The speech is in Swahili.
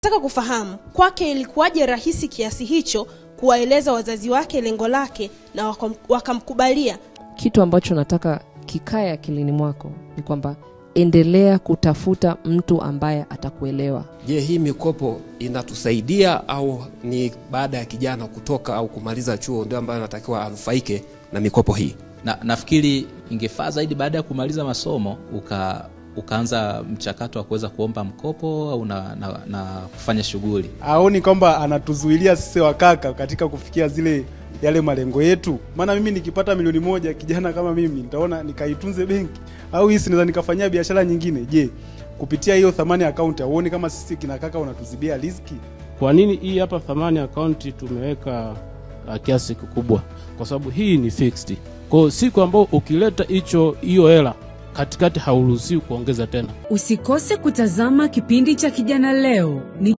Nataka kufahamu kwake ilikuwaje rahisi kiasi hicho kuwaeleza wazazi wake lengo lake na wakam- wakamkubalia. kitu ambacho nataka kikae akilini mwako ni kwamba endelea kutafuta mtu ambaye atakuelewa Je, hii mikopo inatusaidia au ni baada ya kijana kutoka au kumaliza chuo ndio ambayo anatakiwa anufaike na mikopo hii? na nafikiri ingefaa zaidi baada ya kumaliza masomo uka ukaanza mchakato wa kuweza kuomba mkopo au na, na, na kufanya shughuli aoni kwamba anatuzuilia sisi wakaka katika kufikia zile yale malengo yetu maana mimi nikipata milioni moja kijana kama mimi nitaona nikaitunze benki au hii sinaweza nikafanyia biashara nyingine je kupitia hiyo thamani ya akaunti auoni kama sisi kina kaka unatuzibia riski Kwa nini hii hapa thamani akaunti tumeweka uh, kiasi kikubwa? Kwa sababu hii ni fixed. Kwa hiyo siku ambao ukileta hicho hiyo hela katikati hauruhusiwi kuongeza tena. Usikose kutazama kipindi cha Kijana Leo. Ni